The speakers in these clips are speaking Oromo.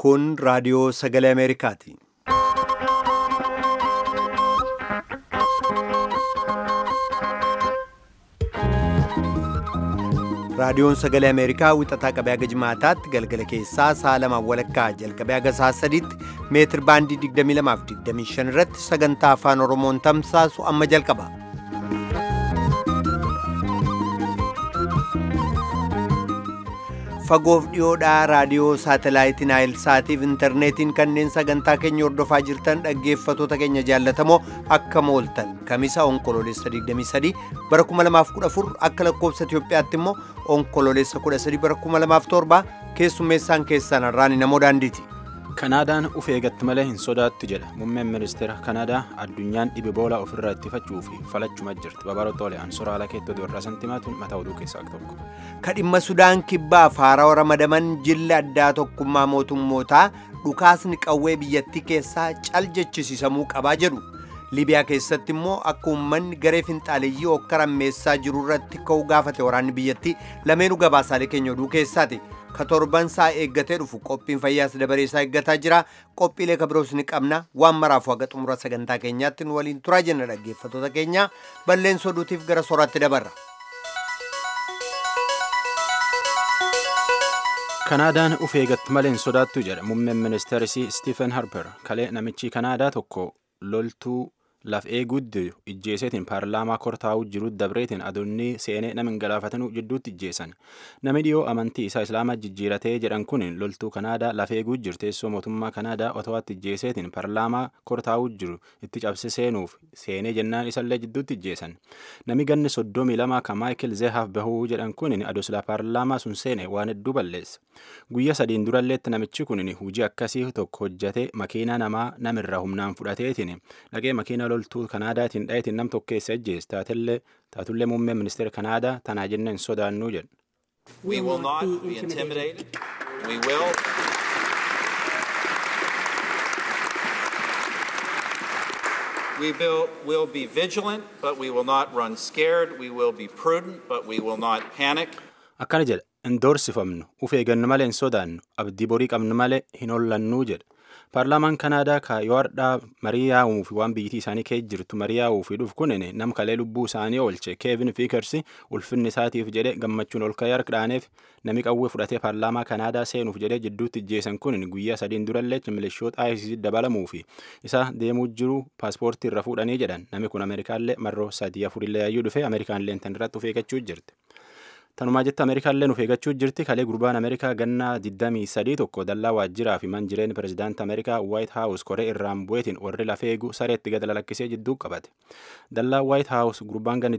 Kun raadiyoo sagalee Ameerikaati. Raadiyoon sagalee Ameerikaa wixataa qabee haga jimaataatti galgala keessaa sa'a lamaan walakkaa jalqabee haga sa'a sadiitti meetir baandii 22 fi 25 irratti sagantaa afaan Oromoon tamsaasu amma jalqaba. Fagoof dhiyoodhaa raadiyoo saatalaayitii Naayilsaatiif intarneetiin kanneen sagantaa keenya hordofaa jirtan dhaggeeffatoota keenya jaallatamoo akka mooltan kamisa onkoloolessa 23 bara 2014 akka lakkoofsa Itoophiyaatti immoo onkoloolessa 13 bara 2007 keessummeessaan keessan har'aan namoo daandiiti. Kanaadaan uf eegatti malee hin sodaattu jedha muummeen ministeera Kanaadaa addunyaan dhibe boolaa ofirraa ittifachuu fi falachuma jirti babaroota ol'aan soraala keettoo dubarraa santimaatuun mataa oduu keessaa tokko. Kadhimma Sudaan kibbaaf haarawaa ramadaman jilli addaa tokkummaa mootummootaa dhukaasni qawwee biyyattii keessaa cal jechisiisamuu qabaa jedhu. Libiyaa keessatti immoo akka uummanni garee finxaaleeyyii hokka rammeessaa jiru irratti ka'uu gaafate waraanni biyyattii lameenuu gabaasaalee keenya oduu keessaati. Ka torban isaa eeggatee dhufu qophiin fayyaas dabareessaa eeggataa jira. Qophiilee kabiroos ni qabna. Waan maraaf haga xumura sagantaa keenyaatti nu waliin turaa jenna dhaggeeffatoota keenya. Balleessa oduutiif gara sooraatti dabarra. Kanaadaan uf eegatti malee hin sodaattu jedha muummeen ministeerisii Stephen Harper kalee namichi Kanaadaa tokko loltuu laf eeguutti ijjeeseetiin paarlaamaa kortaa'uu jiru dabreetiin adoonni seenee nama hin galaafatanuu jidduutti ijjeessan namni dhiyoo amantii isaa islaamaa jijjiiratee jedhan kun loltuu kanaadaa laf eeguu jiru teessoo mootummaa kanaadaa otowaatti ijjeeseetiin paarlaamaa kortaa'uu jiru itti cabse seenuuf seenee jennaan isallee jidduutti ijjeessan namni ganni soddomii lama kan maayikil zeehaaf bahuu jedhan kun adoosila paarlaamaa sun seene waan hedduu balleessa guyyaa sadiin duralleetti namichi kun hujii akkasii tokko hojjate makiinaa namaa namirraa humnaan fudhateetiin dhaqee makiina loltuu kanaadaatiin dhayetiin nam tokko keessa ejjees taatellee taatullee muummeen ministeera kanaadaa tanaa jenna hin sodaannuu jedhu. We will not be intimidated. We will. We will, will be vigilant, but we will not run scared. We will be prudent, but we will not panic. Akkana jedha hin doorsifamnu uf eegannu malee hin sodaannu abdii borii qabnu malee hin hollannuu jedha. paarlaamaan kanaadaa ka yoo hardhaa marii yaa'uu fi waan biyyattii isaanii keessa jirtu marii yaa'uu fi dhufu kun nam kalee lubbuu isaanii oolche keevin fiikarsi ulfinni isaatiif jedhe gammachuun ol ka'ee harkadhaaneef nami qawwee fudhatee paarlaamaa kanaadaa seenuuf jedhee jidduutti ijjeessan kun guyyaa sadiin durallee milishoota ICC dabalamuu fi isa deemuu jiru paaspoortii irra fuudhanii jedhan nami kun ameerikaallee marroo sadii afurillee yaayyuu dhufe ameerikaanillee tan irratti of eeggachuu jirti. Tanumaa jette Ameerikaallee nuuf eeggachuu jirti kalee gurbaan Ameerikaa gannaa 23 tokko dallaa waajjiraa fi manjireen pirezidaantii Ameerikaa White House koree irraan bu'eetiin warri lafa eegu sareetti gad lakkisee jidduu qabate. Dallaa White House gurbaan ganni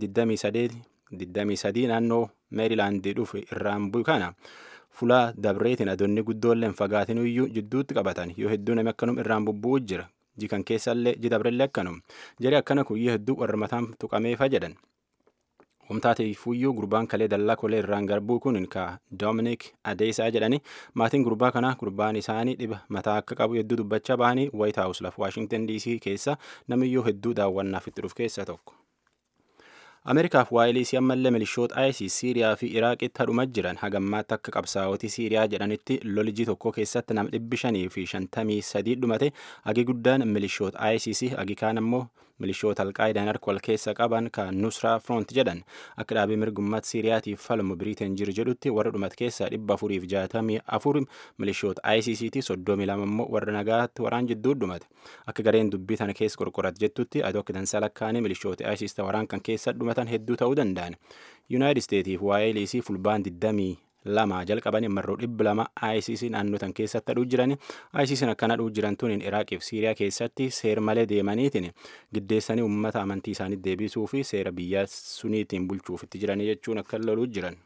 23 naannoo Meerilaandii dhufe irraan bu'u kana fulaa dabreetiin adoonni guddoolleen fagaatin iyyuu jidduutti qabatan yoo hedduu namni akkanum irraan bubbu'u jira. Jikan keessallee jidabrellee akkanum. Jari akkana kuyyoo hedduu warra mataan tuqameefa jedhan. Wamtaateefuyyuu gurbaan kalee dallaa kolee irraan garbuu kun ka Doominik Adeesaa jedhani maatiin gurbaa kanaa gurbaan isaanii dhiba mataa akka qabu hedduu dubbachaa bahanii White House lafa Washington DC keessa namiyyuu hedduu daawwannaaf itti dhufu keessa tokko. Ameerikaaf waa'ee isii ammallee milishoota ISIS Siiriyaa fi Iraaqitti hadhuma jiran hagammaatti akka qabsaa'otii Siiriyaa jedhanitti lolijii tokko keessatti nama dhibbi shanii fi shantamii sadii dhumate hagi guddaan milishoota ISIS hagi kaan ammoo milishoota alqaayidaan harka wal keessa qaban kan Nusraa Front jedhan akka dhaabii mirgummaatti Siiriyaatiif falmu Biriiteen jiru jedhutti warra dhumate keessaa dhibba afuriif jaatamii afur milishoota ISISti soddomii lama immoo warra nagaatti waraan jidduu dhumate akka gareen dubbii tana keessa qorqorat jettutti adoo akka dansaa lakkaanii milishoota ISIS waraan kan keessa dhumatan hedduu ta'uu danda'an. Yuunaayitid Isteetiif waa'ee liisii fulbaan 20 lama jalqabanii marroo dhibba lama ISIS naannoo tan keessatti hadhuu jiran ISIS akkana hadhuu jiran tuniin Iraaqiif Siiriyaa keessatti seer malee deemaniitiin giddeessanii uummata amantii isaanii deebisuu fi seera biyyaa suniitiin bulchuuf itti jiranii jechuun akka loluu jiran.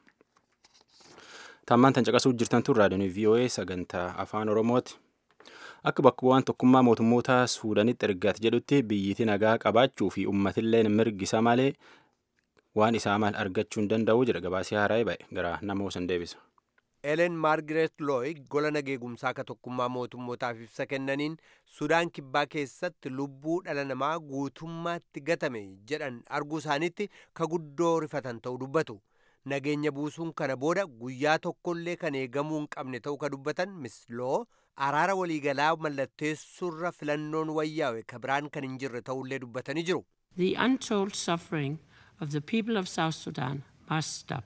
Tammaan tan caqasuu jirtan tun raadiyoon VOA sagantaa afaan Oromooti. Akka bakka bu'aan tokkummaa mootummoota Suudaanitti ergaate jedhutti biyyiti nagaa qabaachuu fi uummatillee mirgisa malee waan isaa maal argachuu hin danda'u jedha gabaasee haaraa ba'e gara nama san deebisa. Elen Maargaret Looyid gola nageegumsaa ka tokkummaa mootummootaaf ibsa kennaniin Sudaan kibbaa keessatti lubbuu dhala namaa guutummaatti gatame jedhan arguu isaaniitti ka guddoo rifatan ta'uu dubbatu. Nageenya buusuun kana booda guyyaa tokkollee kan eegamuu hin qabne ta'uu ka dubbatan Miss Loo araara waliigalaa mallatteessurra filannoon wayyaa'e kabiraan kan hin jirre ta'ullee dubbatanii jiru. The untold suffering of the people of South Sudan must stop.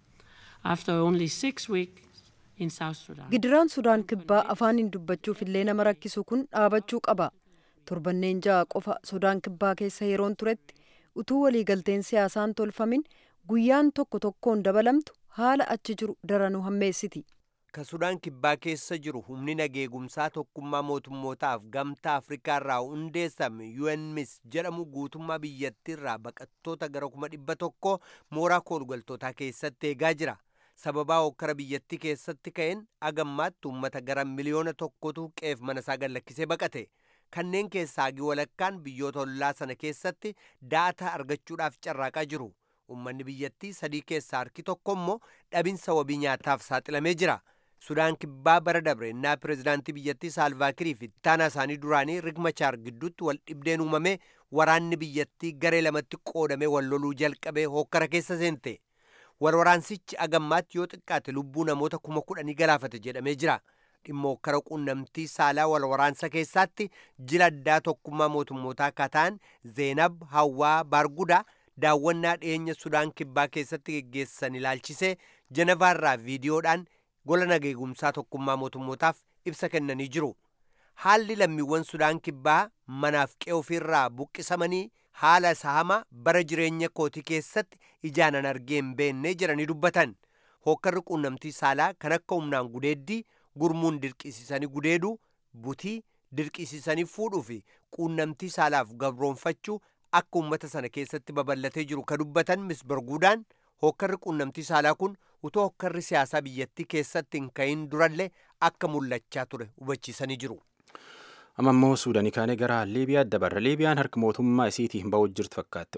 After only six weeks in South Sudan. Gidiraan Sudaan kibbaa afaaniin dubbachuuf illee nama rakkisu kun dhaabachuu qaba. Torbanneen ja'a qofa Sudaan kibbaa keessa yeroon turetti utuu waliigalteen siyaasaan tolfamin guyyaan tokko tokkoon dabalamtu haala achi jiru daranuu hammeessiti. Ka Sudaan kibbaa keessa jiru humni nageegumsaa tokkummaa mootummootaaf gamtaa Afrikaa irraa hundeessame UNMIS jedhamu guutummaa biyyattiirraa baqattoota gara kuma dhibba tokko mooraa koolgaltootaa keessatti eegaa jira. Sababaa hokkara biyyattii keessatti ka'een agammaatti uummata gara miliyoona tokkotu qeef mana isaa gallakkisee baqate. Kanneen keessaa hagi walakkaan biyyoota ollaa sana keessatti daataa argachuudhaaf carraaqaa jiru. Uummanni biyyattii sadii keessaa harki tokko immoo dhabinsa wabii nyaataaf saaxilamee jira. Sudaan kibbaa bara dabre innaa pirezidaantii biyyattii Saalvaakirii fi ittaanaa isaanii duraanii Rigmachaar gidduutti wal dhibdeen uumamee waraanni biyyattii garee lamatti qoodamee wal loluu jalqabee hokkara keessa seente. Walwaraansichi agammaatti yoo xiqqaate lubbuu namoota kuma kudhanii galaafate jedhamee jira. Dhimma hokkara quunnamtii saalaa walwaraansa keessaatti jila addaa tokkummaa mootummootaa kataan Zeenab Hawwaa Baargudaa daawwannaa dhiyeenya Sudaan kibbaa keessatti geggeessan ilaalchisee Jenevaarraa viidiyoodhaan gola nageegumsaa tokkummaa mootummootaaf ibsa kennanii jiru. Haalli lammiiwwan Sudaan kibbaa manaaf qe'ee ofiirraa buqqisamanii haala isa hama bara jireenya kootii keessatti ijaanan argee hin beenne jedhanii dubbatan. Hokkarri quunnamtii saalaa kan akka humnaan gudeeddii gurmuun dirqisiisanii gudeeduu butii dirqisiisanii fuudhuu fi quunnamtii saalaaf gabroonfachuu akka uummata sana keessatti babal'atee jiru ka dubbatan mis barguudaan hokkarri quunnamtii saalaa kun utoo hokkarri siyaasaa biyyattii keessatti hin ka'in durallee akka mul'achaa ture hubachiisanii jiru. amma immoo suudanii kaanee gara liibiyaa dabarra liibiyaan harka mootummaa isiitiin ba'uu jirtu fakkaatti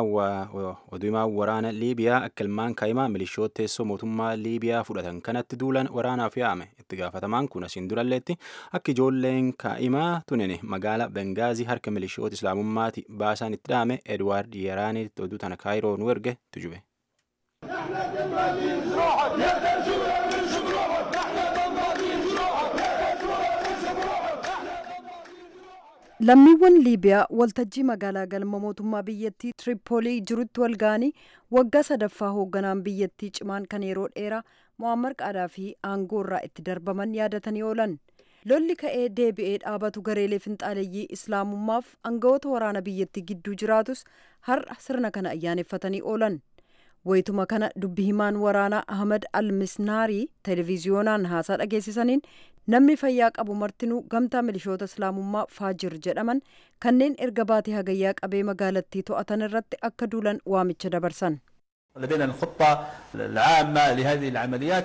oduumaa waraana liibiyaa akka ilmaan kaa'imaa milishoota teessoo mootummaa liibiyaa fudhatan kanatti duulan waraanaaf yaame itti gaafatamaan kun asiin duralleetti akka ijoolleen kaa'imaa tunene magaala bengaazii harka milishoota islaamummaati baasaan itti dhaame edwaard yeraaniitti oduu tana kaayiroo nu erge tujube. lammiiwwan liibiyaa waltajjii magaalaa galma mootummaa biyyattii tiripoolii jirutti wal ga'anii waggaa sadaffaa hoogganaan biyyattii cimaan kan yeroo dheeraa mo'ammar qaadaa fi aangoo irraa itti darbaman yaadatanii oolan lolli ka'ee deebi'ee dhaabatu gareelee finxaaleeyyii islaamummaaf aangawoota waraana biyyattii gidduu jiraatus har'a sirna kana ayyaaneffatanii oolan wayituma kana dubbi himaan waraanaa ahmad almisnaarii televiziyoonaan haasaa dhageessisaniin namni fayyaa qabu martinuu gamtaa milishoota islaamummaa faajir jedhaman kanneen erga baatee hagayyaa qabee magaalattii to'atan irratti akka duulan waamicha dabarsan. لدينا الخطة العامة لهذه العمليات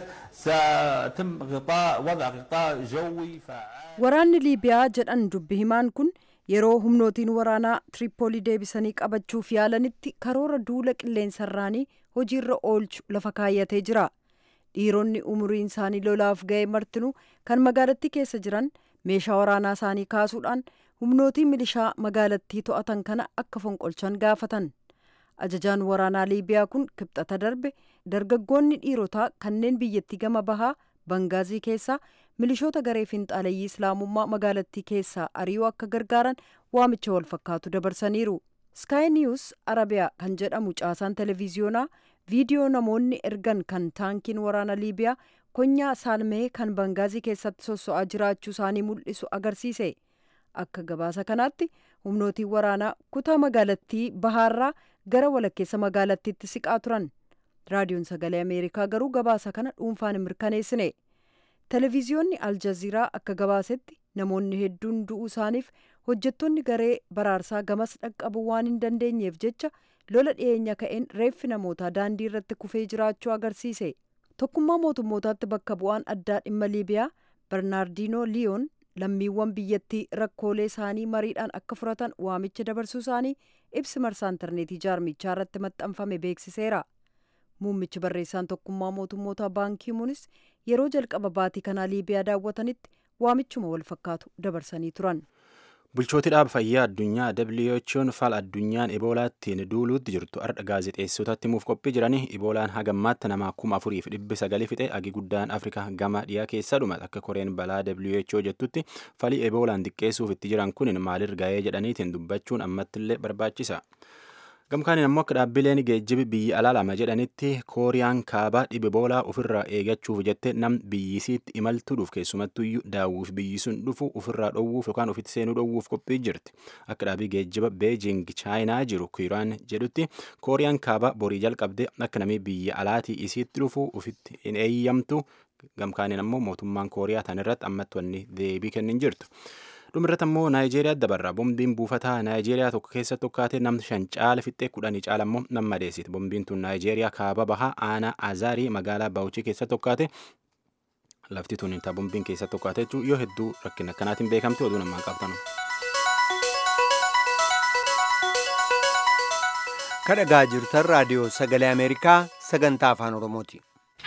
سيتم غطاء وضع غطاء جوي فعال waraanni liibiyaa jedhan dubbi himaan kun yeroo humnootiin waraanaa tiripoolii deebisanii qabachuuf yaalanitti karoora duula qilleensarraanii hojiirra oolchu lafa kaayyatee jira. dhiironni umuriin isaanii lolaaf ga'e martinuu kan magaalattii keessa jiran meeshaa waraanaa isaanii kaasuudhaan humnootii milishaa magaalattii to'atan kana akka fonqolchan gaafatan ajajaan waraanaa liibiyaa kun kibxata darbe dargaggoonni dhiirotaa kanneen biyyattii gama bahaa bangaazii keessaa milishoota garee finxaaleyyii islaamummaa magaalattii keessaa ari'uu akka gargaaran waamicha wal fakkaatu dabarsaniiru sky news arabiyaa kan jedhamu caasaan televiziyoonaa viidiyoo namoonni ergan kan taankiin waraana liibiyaa konyaa saalmee kan bangaazii keessatti sosso'aa jiraachuu isaanii mul'isu agarsiise akka gabaasa kanaatti humnootiin waraanaa kutaa magaalattii bahaarraa gara walakkeessa magaalattiitti siqaa turan raadiyoon sagalee ameerikaa garuu gabaasa kana dhuunfaan hin mirkaneessine televiziyoonni aljaziiraa akka gabaasetti namoonni hedduun du'uu isaaniif hojjettoonni garee baraarsaa gamas dhaqqabuu waan hin dandeenyeef jecha lola dhiyeenya ka'een reeffi namootaa daandii irratti kufee jiraachuu agarsiise tokkummaa mootummootaatti bakka bu'aan addaa dhimma liibiyaa bernaardino liyoon lammiiwwan biyyattii rakkoolee isaanii mariidhaan akka furatan waamicha dabarsuu isaanii ibsi marsaa intarneetii jaarmichaa irratti maxxanfame beeksiseera muummichi barreessaan tokkummaa mootummootaa baankii munis yeroo jalqaba baatii kanaa liibiyaa daawwatanitti waamichuma wal fakkaatu dabarsanii turan. Bulchooti dhaaba fayyaa addunyaa WHO'n fala addunyaan Eboolaattiin duuluutti jirtu har'a gaazexeessotatti himuuf qophii jiranii Eboolaan hagammaatti nama kuma afuriif dhibbi sagalii fixe agi guddaan Afrikaa gama dhiyaa keessa dhumate akka koreen balaa WHO jettutti falii Eboolaan xiqqeessuuf itti jiran kun maalirra ga'ee jedhaniitiin dubbachuun ammattillee barbaachisa. Gamkaaniin ammoo akka dhaabbileen geejjibi biyya alaa lama jedhanitti kooriyaan kaabaa dhibe boolaa ofirraa eegachuuf jette nam biyyisiitti imaltuudhuuf keessumattuyyuu daawwiif biyyi sun dhufu ofirraa dhowwuuf yookaan ofitti seenuu dhowwuuf qophii jirti. Akka dhaabii geejjiba beejing chaayinaa jiru kiiraan jedhutti kooriyaan kaabaa borii jalqabde akka namni biyya alaatii isiitti dhufu ofitti hin eeyyamtu gamkaaniin ammoo mootummaan kooriyaa tan irratti ammatti wanni deebii kennin jirtu. dhumirratti ammoo naayijeeriyaa dabarra bombiin buufataa naayijeeriyaa tokko keessatti tokkaatee namni shan caala fixxee kudhanii caala ammoo nama madeessite bombiin tun naayijeeriyaa kaaba bahaa aanaa azaarii magaalaa baawuchii keessatti tokkaate lafti tun ta bombiin keessatti tokkaate jechuun yoo hedduu rakkina akkanaatiin beekamte oduu namaa qabtan. kadhagaa jirtan raadiyoo sagalee ameerikaa sagantaa afaan oromooti.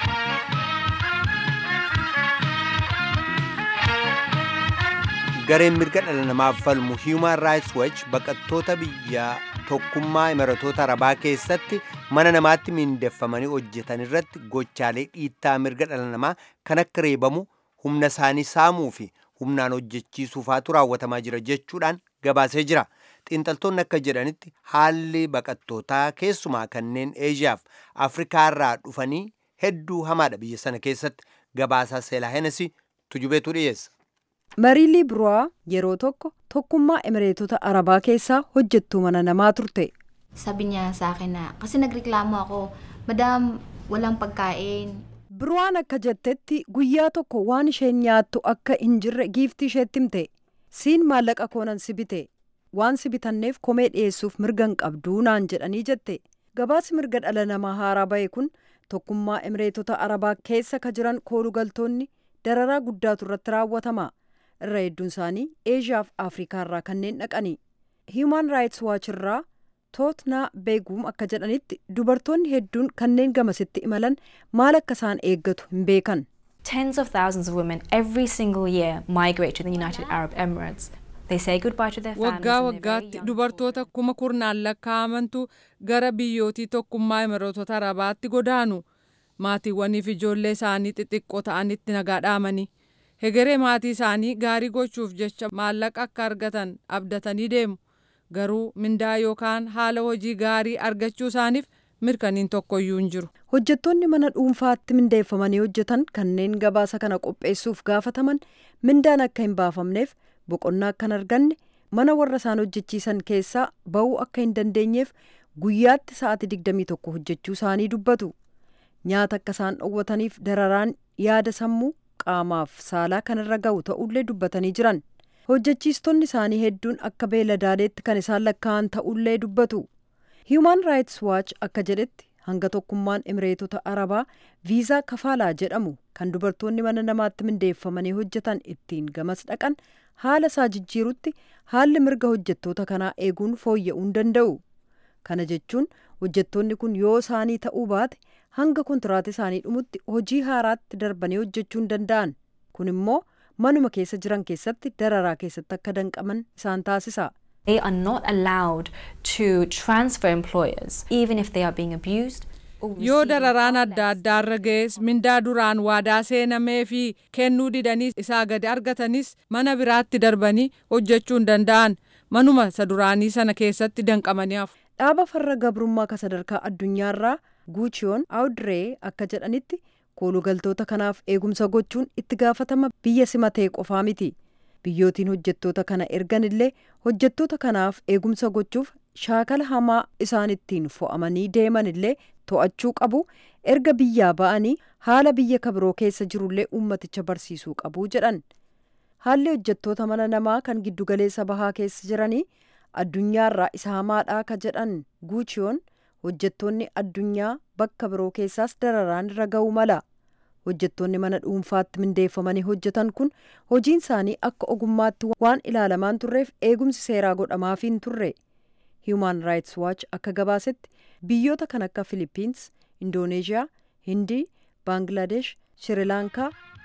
gareen mirga dhala namaaf falmu human rights watch baqattoota biyya tokkummaa imaratoota arabaa keessatti mana namaatti miindeffamanii hojjetan irratti gochaalee dhiittaa mirga dhala namaa kan akka reebamu humna isaanii saamuu fi humnaan hojjechiisuufaatu raawwatamaa jira jechuudhaan gabaasee jira xiinxaltoonni akka jedhanitti haalli baqattootaa keessumaa kanneen eeshiyaaf afrikaa irraa dhufanii hedduu hamaadha biyya sana keessatti gabaasaa seelaa henesi tujubeetu dhiyeessa. mariilii biruwaa yeroo tokko tokkummaa emireetota arabaa keessaa hojjettuu mana namaa turte Sabi niya sa akin na, kasi nagreklamo ako, Madam, walang pagkain. biruwaan akka jettetti guyyaa tokko waan isheen nyaattu akka hin jirre giiftii isheetti himte siin maallaqa koonan si bite waan si bitanneef komee dhiyeessuuf mirga hin qabduu naan jedhanii jette gabaasi mirga dhala namaa haaraa ba'e kun tokkummaa emireetota arabaa keessa ka jiran koolugaltoonni dararaa guddaatu irratti raawwatama irra hedduun isaanii eeshiyaaf afrikaa irraa kanneen dhaqani hiiman raayits waaч irraa tootnaa beeguum akka jedhanitti dubartoonni hedduun kanneen gamasitti imalan maal akka isaan eeggatu hin beekan Tens of thousands of women every single year migrate to the United Arab Emirates. They say goodbye to their families. waggaa and they're very waggaatti young dubartoota kuma kurnaan lakkaa'amantu gara biyyootii tokkummaa imarootota arabaatti godaanu maatiiwwaniif ijoollee isaanii xixiqqoo ta'anitti nagaa dhaamanii hegeree maatii isaanii gaarii gochuuf jecha maallaqa akka argatan abdatanii deemu garuu mindaa yookaan haala hojii gaarii argachuu isaaniif mirkaniin tokkoyyuu hin jiru. hojjettoonni mana dhuunfaatti mindeeffamanii hojjetan kanneen gabaasa kana qopheessuuf gaafataman mindaan akka hin baafamneef boqonnaa akka hin arganne mana warra isaan hojjechiisan keessaa ba'uu akka hin dandeenyeef guyyaatti sa'aatii 21 hojjechuu isaanii dubbatu nyaata akka isaan dhowwataniif dararaan yaada sammuu qaamaaf saalaa kan irra ga'u ta'ullee dubbatanii jiran hojjechiistonni isaanii hedduun akka beeladaaleetti kan isaan lakkaa'an ta'ullee dubbatu hiiman raayits waach akka jedhetti hanga tokkummaan emireetota arabaa viizaa kafaalaa jedhamu kan dubartoonni mana namaatti mindeeffamanii hojjetan ittiin gamas dhaqan haala isaa jijjiirutti haalli mirga hojjettoota kanaa eeguun fooyya'uu hin danda'u kana jechuun hojjettoonni kun yoo isaanii ta'uu baate hanga kontiraata isaanii dhumutti hojii haaraatti darbanii hojjechuu hin danda'an kun immoo manuma keessa jiran keessatti dararaa keessatti akka danqaman isaan taasisa. They are not allowed to transfer employers, even if they are being abused. or yoo receiving dararaan far adda less addaa irra ga'es mindaa duraan waadaa seenamee fi kennuu didanii isaa gadi argatanis mana biraatti darbanii hojjechuu hin danda'an manuma isa duraanii sana keessatti danqamanii hafu. dhaaba farra gabrummaa ka sadarkaa addunyaarraa guuchiyoon awudree akka jedhanitti koolugaltoota kanaaf eegumsa gochuun itti gaafatama biyya simatee qofaa miti biyyootiin hojjettoota kana ergan illee hojjettoota kanaaf eegumsa gochuuf shaakala hamaa isaan ittiin fo'amanii deeman illee to'achuu qabu erga biyyaa ba'anii haala biyya kabiroo keessa jirullee ummaticha barsiisuu qabu jedhan haalli hojjettoota mana namaa kan giddugaleessa bahaa keessa jiranii addunyaarraa isa hamaadhaa ka jedhan guuchiyoon hojjettoonni addunyaa bakka biroo keessaas dararaan irra ga'uu mala hojjettoonni mana dhuunfaatti mindeeffamanii hojjetan kun hojiin isaanii akka ogummaatti waan ilaalamaan turreef eegumsi seeraa godhamaafii hin turre human rights watch akka gabaasetti biyyoota kan akka filipiins indooneeshiyaa hindii baangilaadesh shirilaankaa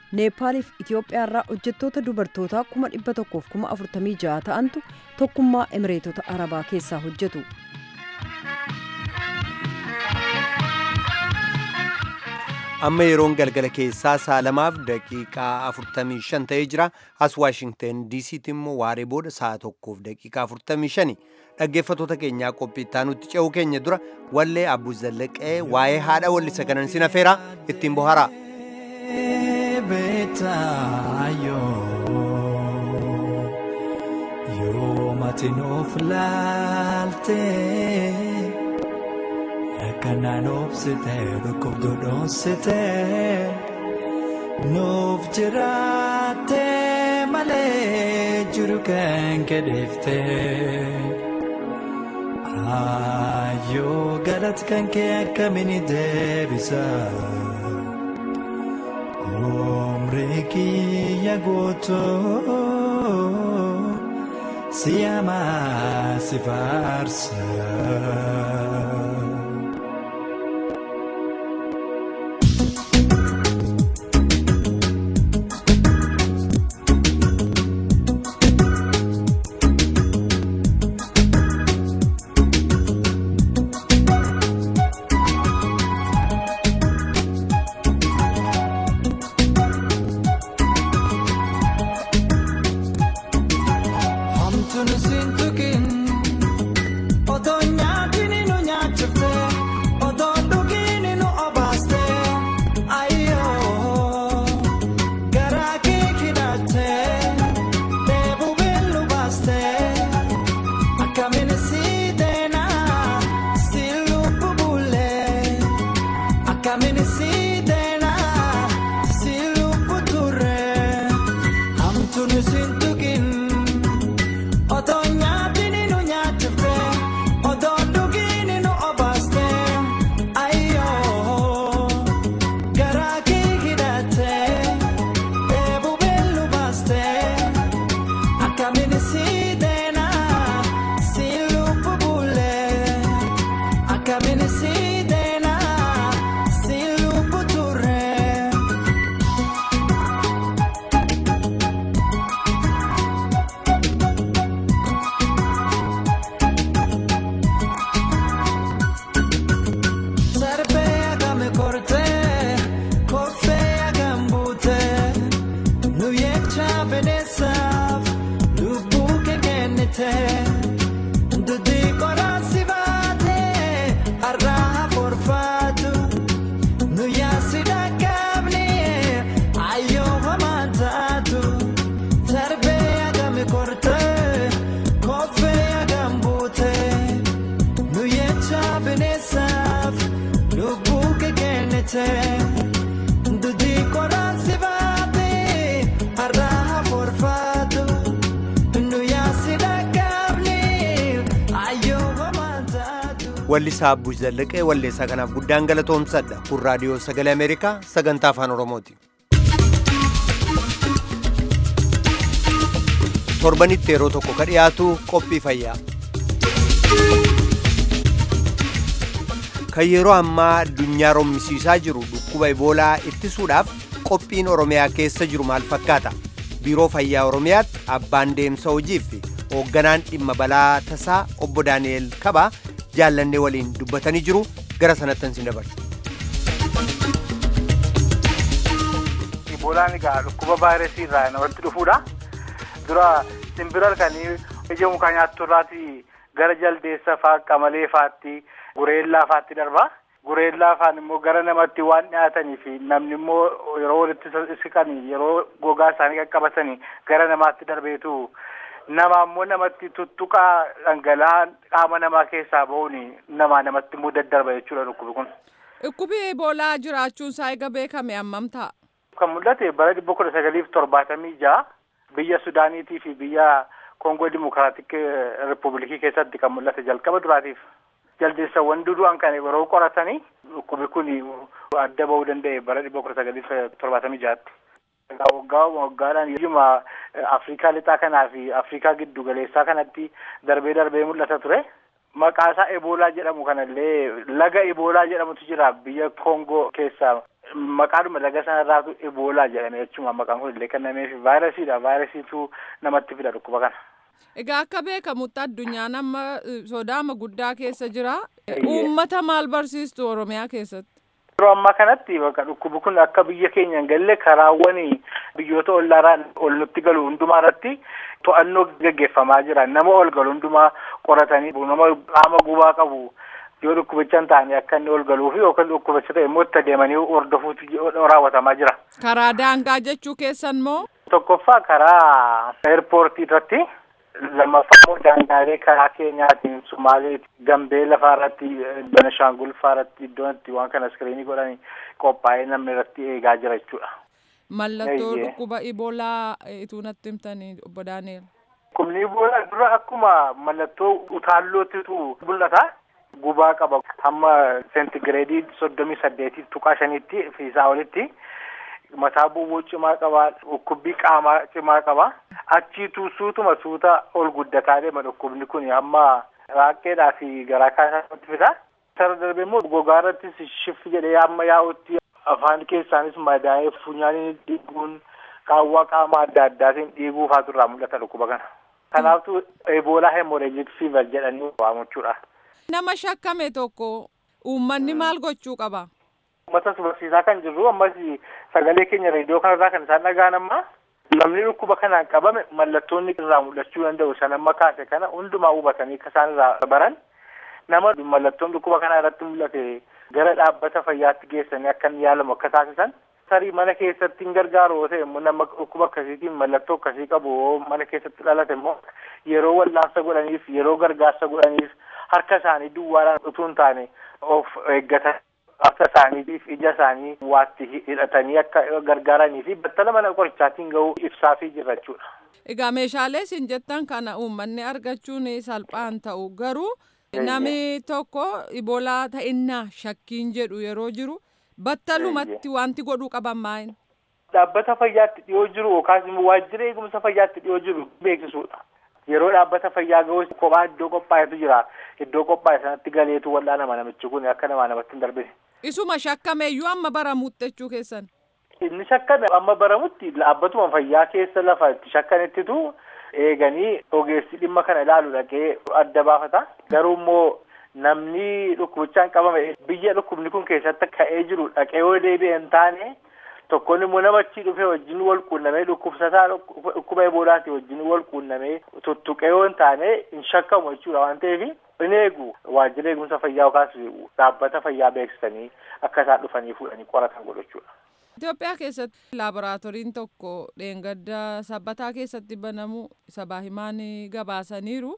neepaaliif itiyoophiyaarraa hojjettoota dubartootaa kuma dhibba tokkoof kuma afurtamii ja'a ta'antu tokkummaa emireetota arabaa keessaa hojjetu. amma yeroon galgala keessaa saalamaaf daqiiqaa 45 ta'ee jira as waashingten diisiitti immoo waaree booda sa'a tokkoof daqiiqaa 45 dhaggeeffatoota keenyaa qophii itti ce'uu keenya dura wallee abbuu zallaqee waa'ee haadha wallisa kanan sin afeeraa ittiin boharaa. Yoo matinuuf laaltee. Kanaan obsitee dhukkubduu dhoonsitee nuuf jiraattee malee jiru kan kedheeftee ayyoo galata kan kee akkamiin deebisa umrii kiyya guutuu siyamaa si faarsa. wallisaa abbuu zallaqee walleessaa kanaaf guddaan galatoomsadha kun raadiyoo sagalee ameerikaa sagantaa afaan oromooti torbanitti yeroo tokko ka dhiyaatu qophii fayyaa kan yeroo ammaa addunyaa rommisiisaa jiru dhukkuba iboolaa ittisuudhaaf qophiin oromiyaa keessa jiru maal fakkaata biiroo fayyaa oromiyaatti abbaan deemsa hojiif hoogganaan dhimma balaa tasaa obbo daani'el kabaa jaallannee waliin dubbatanii jiru gara sanattan sin dabarsa. Iboolaan egaa dhukkuba vaayirasii irraa namatti dhufuudha. Dura simbira halkanii ija mukaa nyaattu irraati gara jaldeessa faa qamalee faatti gureellaa faatti darba. Gureellaa faan immoo gara namatti waan dhiyaatanii fi namni immoo yeroo walitti siqan yeroo gogaa isaanii qaqqabatanii gara namaatti darbeetu nama ammoo namatti tuttuqaa dhangala'aan qaama namaa keessaa bahuun namaa namatti immoo daddarba jechuudha dhukkubi kun. Dhukkubi Eboolaa jiraachuun isaa eega beekame hammam ta'a? Kan mul'ate bara dhibba kudha sagaliif torbaatamii ja'a biyya Sudaaniitii fi biyya Koongoo Dimokiraatik Ripubilikii keessatti kan mul'ate jalqaba duraatiif. Jaldeessawwan dudu'an kan yeroo qoratanii dhukkubi kun adda bahuu danda'e bara dhibba kudha sagaliif torbaatamii ja'atti. waggaa waggaadhaan iyyuma Afrikaa lixaa kanaa fi Afrikaa giddu galeessaa kanatti darbee darbee mul'ata ture. Maqaa isaa Eboolaa jedhamu kanallee laga Eboolaa jedhamutu jira biyya Koongoo keessaa maqaadhuma laga sanarraatu iboolaa jedhame jechuudha maqaan kun illee kennameef vaayirasiidha vaayirasiitu namatti fida dhukkuba kana. Egaa akka beekamutti addunyaan amma sodaama guddaa keessa jira. Uummata maal barsiistu Oromiyaa keessatti? Yeroo ammaa kanatti bakka dhukkubi kun akka biyya keenya hin galle karaawwan biyyoota ollaaraan ol nutti galu hundumaa irratti to'annoo gaggeeffamaa jira. Nama ol galu hundumaa qoratanii nama qaama gubaa qabu yoo dhukkubicha hin taane akka inni ol galuu fi yookaan dhukkubicha ta'e immoo itti deemanii hordofuutu raawwatamaa jira. Karaa daangaa jechuu keessan moo? Tokkoffaa karaa eerpoortii irratti lammaffaa immoo daangaalee karaa keenyaatiin Sumaalee Gambee lafaa irratti Benashaangul fa'aa irratti iddoon itti waan kana iskiriinii godhanii qophaa'ee namni irratti eegaa jira jechuudha. Mallattoo dhukkuba iboolaa ituu natti himtanii obbo Daani'el. Dhukkubni iboolaa dura akkuma mallattoo utaallootitu mul'ata. Gubaa qaba hamma seentigireedii soddomii saddeetii tuqaa shanitti fi isaa olitti mataa bu'uu cimaa qaba dhukkubbii qaamaa cimaa qaba achiitu suutuma suuta ol guddataa deema dhukkubni kun hamma raaqeedhaa fi garaa kaasaatti fida. Sara darbee immoo gogaa irrattis shiffi jedhee hamma yaa'utti afaan keessaanis madaa'ee funyaanii dhiiguun qaawwaa qaama adda addaatiin dhiiguu faatu irraa mul'ata dhukkuba kana. Kanaafuu eboolaa hemoreejik fiivar jedhanii waamachuudha. Nama shakkame tokko uummanni maal gochuu qaba? Uummata barsiisaa kan jirru ammas sagalee keenya reediyoo kanarraa kan isaan dhaga'an amma namni dhukkuba kanaan qabame mallattoonni irraa mul'achuu danda'u san amma kaase kana hundumaa hubatanii akka isaan irraa baran nama mallattoon dhukkuba kanaa irratti mul'ate gara dhaabbata fayyaatti geessanii akka inni yaalamu akka taasisan tarii mana keessatti hin gargaaru yoo ta'e immoo nama dhukkuba akkasiitiin mallattoo akkasii qabu mana keessatti dhalate immoo yeroo wallaansa godhaniif yeroo gargaarsa godhaniif harka isaanii duwwaadhaan utuu hin taane of eeggatan akka isaaniitiif ija isaanii waatti hidhatanii akka gargaaranii fi battala mana qorichaatiin ga'uu ibsaafii jirra jechuudha. Egaa meeshaalee isin jettan kana uummanni argachuun salphaan ta'u garuu namni tokko iboolaa ta'innaa shakkiin jedhu yeroo jiru battalumatti wanti godhuu qaban maa'in. Dhaabbata fayyaatti dhiyoo jiru yookaas immoo waajjira eegumsa fayyaatti dhiyoo jiru beeksisuudha. Yeroo dhaabbata fayyaa ga'us kophaa iddoo qophaa'etu jira. Iddoo qophaa'e sanatti galeetu wal'aanama namichi kun akka namaa namatti hin darbine. Isuma shakkameeyyuu amma baramuutti jechuu keessan. Inni shakkame amma baramutti dhaabbatuma fayyaa keessa lafa itti shakkanittitu eeganii ogeessi dhimma kana ilaalu dhaqee adda baafata. Garuu immoo namni dhukkubichaan qabame biyya dhukkubni kun keessatti ka'ee jiru dhaqee yoo deebi'e hin taane tokkoon immoo nama achii dhufee wajjin wal quunnamee dhukkubsataa dhukkuba eboolaati wajjin wal quunnamee tuttuqee yoo hin taane hin shakkamu jechuudha waan ta'eef in eegu waajjira eegumsa fayyaa yookaas dhaabbata fayyaa beeksisanii akka isaan dhufanii fuudhanii qoratan godhachuudha. Itoophiyaa keessatti laaboraatooriin tokko dheengadda sabbataa keessatti banamu sabaa himaan gabaasaniiru.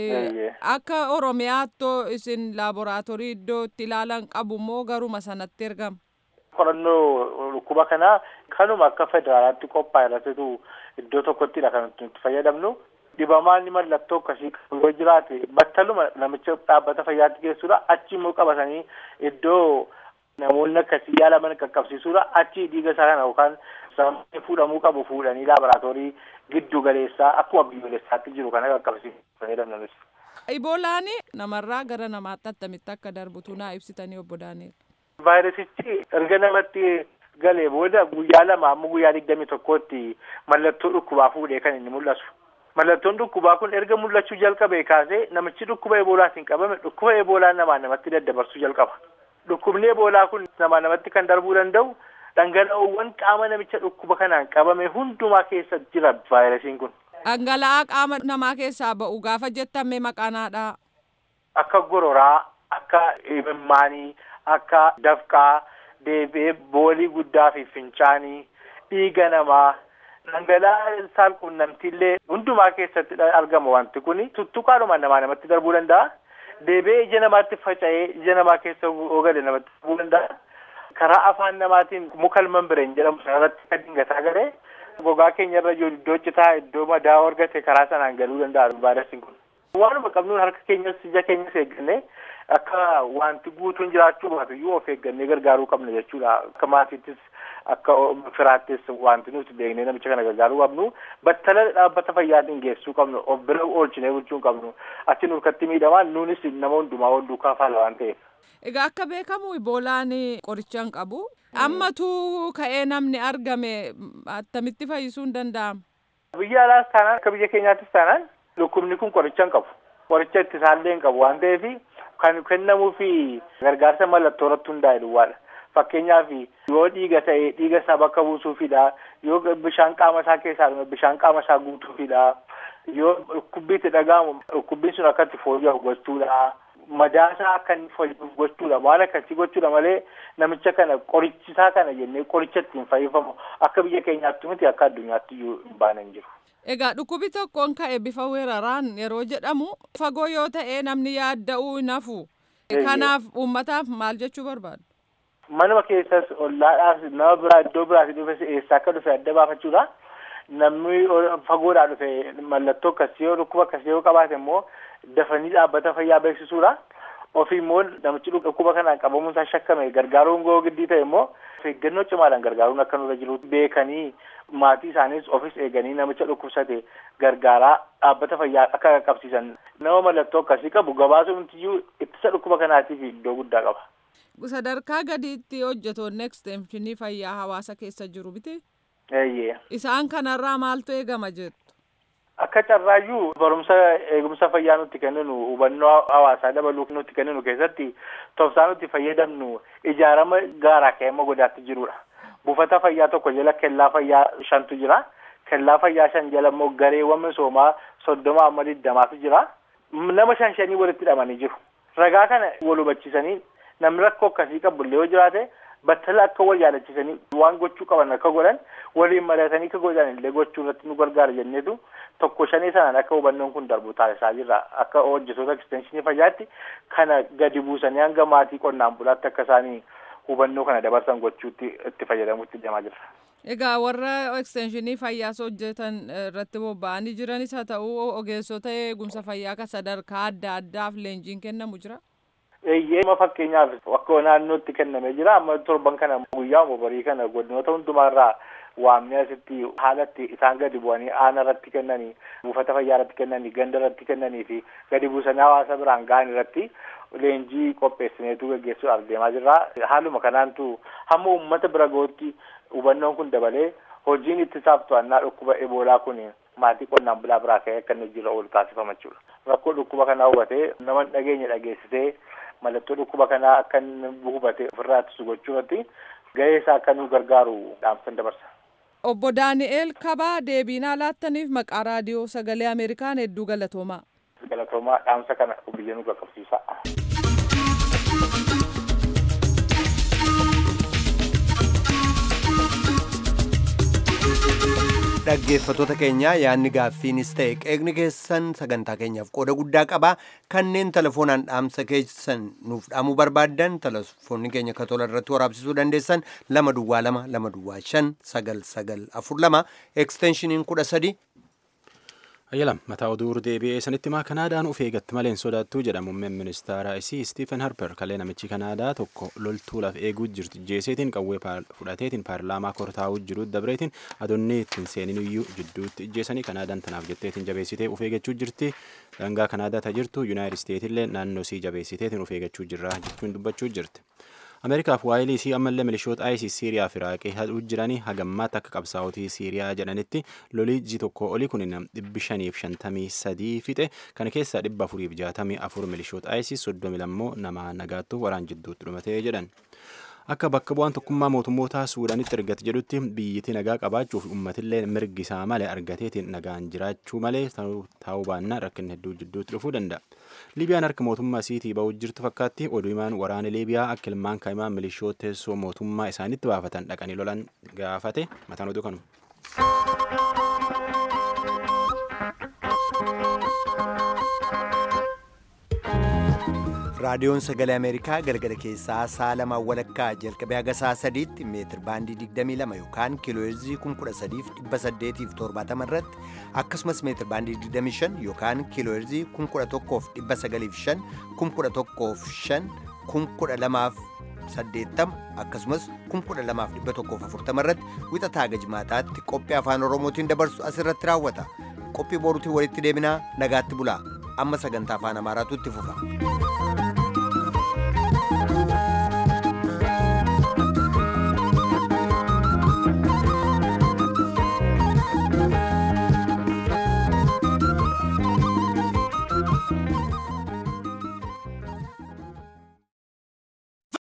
Akka Oromiyaatto isin laaboraatoorii iddoo itti ilaalan qabu moo garuma sanatti ergama? Qorannoo dhukkuba kanaa kanuma akka federaalaatti qophaa'e irrattitu iddoo tokkottidha kan nuti fayyadamnu. Dhibamaan mallattoo akkasii yoo jiraate battaluma namicha dhaabbata fayyaatti geessuudha achi immoo qabatanii iddoo namoonni akkasii yaalaman qaqqabsiisuudha achi dhiiga isaa kana yookaan sammuu fuudhamuu qabu fuudhanii laaboraatoorii giddu galeessaa akkuma biyyoolessaatti jiru kana qaqqabsiisuu fayyadamnanis. Iboolaan namarraa gara namaatti attamitti akka darbutu naa ibsitanii obbo Daani'el. Vaayirasichi erga namatti galee booda guyyaa lama amma guyyaa digdamii tokkootti mallattoo dhukkubaa fuudhee kan inni mul'atu. Mallattoon dhukkubaa kun erga mul'achuu jalqabee kaasee namichi dhukkuba eboolaatiin qabame dhukkuba eboolaa namaa namatti daddabarsuu jalqaba. Dhukkubni eboolaa kun namaa namatti kan darbuu danda'u dhangala'oowwan qaama namicha dhukkuba kanaan qabame hundumaa keessa jira vaayirasiin kun. Dhangala'aa qaama namaa keessaa ba'u gaafa jettame maqaanaadha. Akka gororaa, akka imimmaanii, akka dafqaa, deebee boolii guddaa fi fincaanii, dhiiga namaa, dhangala'aa saalquunnamtiillee hundumaa keessatti argama wanti kun tuttuqaadhuma namaa namatti darbuu danda'a. Deebee ija namaatti faca'ee ija namaa keessa ogale namatti darbuu danda'a. Karaa afaan namaatiin mukal membireen jedhamu sanarratti kan dingataa galee gogaa keenya irra jiru iddoo citaa iddoo madaa argate karaa sanaan galuu danda'a vaayirasiin kun. Waanuma qabnuun harka keenyas ija keenyas eeggannee akka wanti guutuun jiraachuu baatu iyyuu of eeggannee gargaaruu qabna jechuudha. Akka maatiittis akka firaattis wanti nuti beeknee namicha kana gargaaruu qabnu battala dhaabbata fayyaatiin geessuu qabnu of bira oolchinee bulchuu qabnu achi nurkatti miidhamaan nuunis nama hundumaa wal duukaa faala waan ta'eef. Egaa akka beekamu iboolaan qoricha hin qabu. Ammatu ka'ee namni argame attamitti fayyisuu hin danda'amu? Biyya alaas taanaan akka biyya keenyaattis taanaan dhukkubni kun qoricha hin qabu. Qoricha ittisaallee hin qabu waan ta'eef kan kennamuufi gargaarsa mallattoo irratti hundaa'e duwwaadha. Fakkeenyaaf yoo dhiiga ta'e dhiiga isaa bakka buusuufidha. Yoo bishaan qaama isaa keessaa dhume bishaan qaama isaa guutuufidha. Yoo dhukkubbiitti dhaga'amu dhukkubbiin sun akka itti fooyya'u gochuudha. Madaasaa akka inni fayyadu gochuudha. Waan akkasii gochuudha malee namicha kana qorichisaa kana jennee qoricha ittiin fayyifamu akka biyya keenyaatti miti akka addunyaatti iyyuu hin baane hin jiru. Egaa dhukkubi tokkoon ka'e bifa weeraraan yeroo jedhamu fagoo yoo ta'e namni yaadda'uu hin hafu. Kanaaf uummataaf maal jechuu barbaadu? Manuma keessas ollaadhaas nama biraa iddoo biraas dhufe eessaa akka dhufe adda baafachuudha. Namni fagoodhaa dhufe mallattoo akkasii yoo dhukkuba akkasii yoo qabaate immoo dafanii dhaabbata fayyaa beeksisuudha. Ofii immoo namichi dhukkuba kanaan qabamuun isaa shakkame gargaaruun goo giddii ta'e immoo eeggannoo cimaadhaan gargaaruun akka nurra jiru beekanii maatii isaaniis ofis eeganii namicha dhukkubsate gargaaraa dhaabbata fayyaa akka qaqqabsiisan nama mallattoo akkasii qabu gabaasuun iyyuu ittisa dhukkuba kanaatiif iddoo guddaa qaba. Sadarkaa gadiitti hojjetoonni ekstenshinii fayyaa hawaasa keessa jiru biti. Eeyyee. Isaan kanarraa maaltu eegama jettu? Akka carraayyuu barumsa eegumsa fayyaa nutti kenninu hubannoo hawaasaa dabaluu nutti kenninu keessatti tofsaa nuti fayyadamnu ijaarama gaaraa ka'eema godaatti jirudha. Buufata fayyaa tokko jala kellaa fayyaa shantu jira. Kellaa fayyaa shan jala immoo gareewwan misoomaa soddoma amma digdamaatu jira. Nama shan shanii walitti hidhamanii jiru. Ragaa kana wal hubachiisanii namni rakkoo akkasii qabullee yoo jiraate battala akka wal yaadachiisanii waan gochuu qaban akka godhan waliin mari'atanii akka godhan illee gochuu irratti nu gargaara jenneetu tokko shanii sanaan akka hubannoon kun darbu taasisaa jirra akka hojjetoota ekstenshinii fayyaatti kana gadi buusanii hanga maatii qonnaan bulaatti akka isaanii hubannoo kana dabarsan gochuutti itti fayyadamuutti deemaa jirra. Egaa warra ekstenshinii fayyaas hojjetan irratti bobba'anii jiranis haa ta'u ogeessota eegumsa fayyaa kan sadarkaa adda addaaf leenjiin kennamu jira. Eeyyee amma fakkeenyaaf akka naannootti kennamee jira amma torban kana guyyaa barii kana godinoota hundumaarraa waamnee asitti haalatti isaan gadi bu'anii aana irratti kennanii buufata fayyaa irratti kennanii ganda irratti kennanii fi gadi buusanii hawaasa biraan ga'an irratti leenjii qopheessineetu gaggeessuudhaaf deemaa jirra. Haaluma kanaantu hamma uummata bira ga'utti hubannoon kun dabalee hojiin ittisaaf to'annaa dhukkuba eboolaa kun maatii qonnaan bulaa biraa ka'ee akka inni hojiirra oolu taasifama jechuudha. Rakkoo dhukkuba kanaa hubatee nama dhageenya dhageessisee mallattoo dhukkuba kanaa akka inni hubate ofirraa ittisu gochuu irratti gahee isaa akka nu gargaaru dhaamsan dabarsa. Obbo Daani'eel Kabaa deebiinaa laattaniif maqaa raadiyoo sagalee Ameerikaan hedduu galatoomaa. Galatoomaa dhaamsa kana biyya nu qaqqabsiisa. dhaggeeffattoota keenya yaadni gaaffiinis ta'e qeeqni keessan sagantaa keenyaaf qooda guddaa qaba kanneen telefoonaan dhaamsa keessan nuuf dhaamuu barbaaddan telefoonni keenya katola irratti waraabsisuu dandeessan lama duwwaa lama lama duwwaa shan sagal sagal afur lama eksteenshiniin kudha sadi ayyalam mataa oduu deebi'ee sanitti maa kanaadaan uf eegatti malee hin sodaattuu jedha muummeen ministeera isii stiifen harper kalee namichi kanaadaa tokko loltuu laf eeguu jirti jeeseetiin qawwee fudhateetiin paarlaamaa kortaa'uu jiru dabreetiin adoonni ittiin seenin iyyuu jidduutti ijjeessanii kanaadaan tanaaf jetteetiin jabeessitee uf eeggachuu jirti dangaa kanaadaa ta jirtu yuunaayitid isteetillee naannoo sii jabeessiteetiin uf eeggachuu jirra jechuun dubbachuu jirti. ameerikaaf waa'ilii isii ammallee milishoota isis siiriyaa fi iraaqii hadhuu jiranii hagammaatti akka qabsaa'otii siiriyaa jedhanitti lolii ji tokko olii kun dhibbi shaniif shantamii sadii fixe kana keessaa dhibba afuriif jaatamii afur milishoota isis soddomi lammoo nama nagaattu waraan jidduutti dhumatee jedhan. akka bakka bu'aan tokkummaa mootummoota suudaanitti argate jedhutti biyyittii nagaa qabaachuuf uummatillee mirgi isaa malee argateetiin nagaan jiraachuu malee ta'uu baannaan rakkinni hedduu jidduutti dhufuu danda'a. Liibiyaan harka mootummaa isiitii ba'uu jirtu fakkaatti oduu himaan waraana Liibiyaa akka ilmaan kaa'imaa milishoota teessoo mootummaa isaanitti baafatan dhaqanii lolan gaafate mataan oduu kanu. raadiyoon sagalee ameerikaa galgala keessaa sa'a lamaan walakkaa jalqabee haga sa'a sadiitti meetir baandii 22 yookaan kiilooyirzii 13870 irratti akkasumas meetir baandii 25 yookaan kiilooyirzii 1195 1105 1180 akkasumas 12140 irratti wixataa haga jimaataatti qophii afaan oromootiin dabarsu asirratti raawwata qophii boruutiin walitti deebinaa nagaatti bulaa amma sagantaa afaan amaaraatu itti fufa.